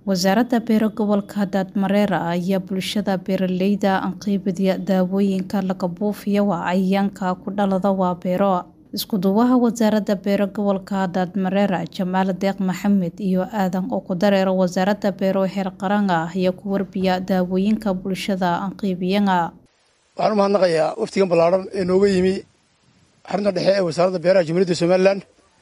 wasaaradda beero gobolka daadmareera ayaa bulshada beeraleyda anqaybadiya daawooyinka laga buufiya waa cayayaanka ku dhalada waa beero iskuduwaha wasaaradda beero gobolka daadmareera jamaal deeq maxamed iyo aadan oo ku dareera wasaaradda beero heer qaran ah ayaa ku warbiya daawooyinka bulshada anqaybiyana waxaan u mahadnaqayaa waftigan ballaadhan ee nooga yimi xarunta dhexe ee wasaaradda beeraha jamhuuriyadda somalilan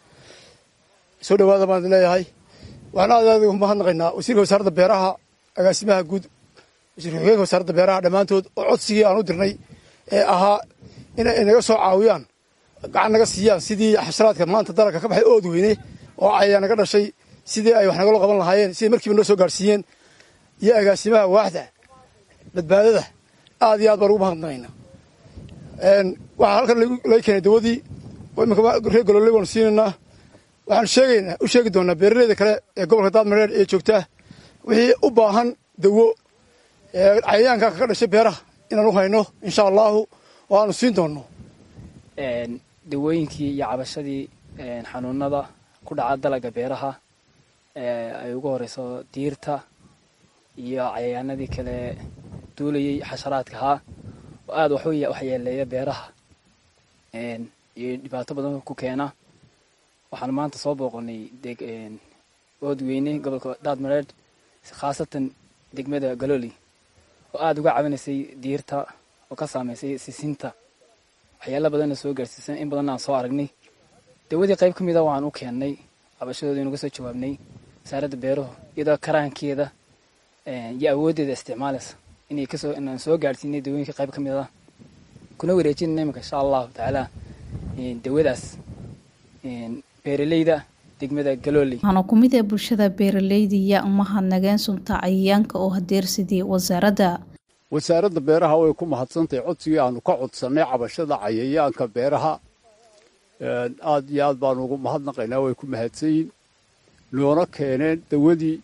soo dhawaada baan idin leeyahay waxaan aad aad ugu mahadnaqaynaa wasiirka wasaaradda beeraha agaasimaha guud wasiirka xogeenka wasaaradda beeraha dhammaantood oo codsigii aan u dirnay ee ahaa inay naga soo caawiyaan gacan naga siiyaan sidii xasharaadka maanta dalagka ka baxay ood weyne oo cayayaan naga dhashay sidii ay wax nagala qaban lahaayeen siday markiiba noo soo gaadhsiiyeen iyo agaasimaha waaxda badbaadada aad iyo aad baan ugu mahadnaqaynaa waxaa halkan laga keenay dawadii iminka reer gololey waanu siinaynaa waxaan sheegaynaa u sheegi doonaa beeraleyda kale ee gobolka daadmareer ee joogta wixii u baahan dawo ee cayayaanka kaga dhashay beeraha inaan u hayno insha allahu oo aanu siin doonno dawooyinkii iyo cabashadii xanuunada ku dhaca dalaga beeraha ay ugu horeyso diirta iyo cayayaanadii kale duulayay xasharaadka ahaa oo aada waxyeeleeya beeraha iyo dhibaato badan ku keena waxaan maanta soo booqonay oodweyne gobolka daadmareed khaasatan degmada galoli oo aada uga cabinaysay diirta oo ka saameysay sisinta waxyaala badanna soo gaarsiisan in badanna aan soo aragnay dawadii qayb ka mid a waxaan u keennay cabashadooda inuga soo jawaabnay wasaaradda beeruhu iyadoo karaankeeda iyo awooddeeda isticmaalaysa inay kasoo inaan soo gaadhsiinay dawooyinka qayb ka mid a kuna wareejinayna iminka insha allahu tacaala dawadaas beeraleyda degmada galooley waxaana ku mid ee bulshada beeraleyda iyo umahadnageen sunta cayayaanka oo hadeersidii wasaaradda wasaaradda beeraha way ku mahadsantahay codsigii aanu ka codsannay cabashada cayayaanka beeraha aad iyo aad baanu ugu mahadnaqaynaa way ku mahadsanyihin noona keeneen dawadii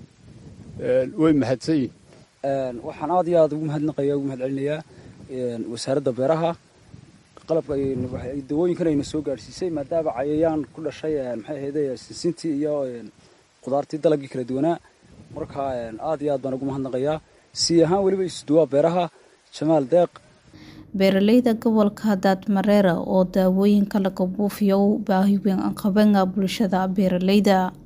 way mahadsanyihin waxaan aad iyo aad ugu mahadnaqaya ugu mahadcelinayaa wasaaradda beeraha qalabka dawooyinkan ayna soo gaadhsiisay maadaama cayayaan ku dhashay maxay ahayde sinsintii iyo qudaartii dalagii kala duwanaa marka aad iyo aad baan ugu mahadnaqayaa sii ahaan weliba isuduwaa beeraha jamaal deeq beeraleyda gobolka daadmareera oo daawooyinka laga buufiyo u baahi weyn qabana bulshada beeraleyda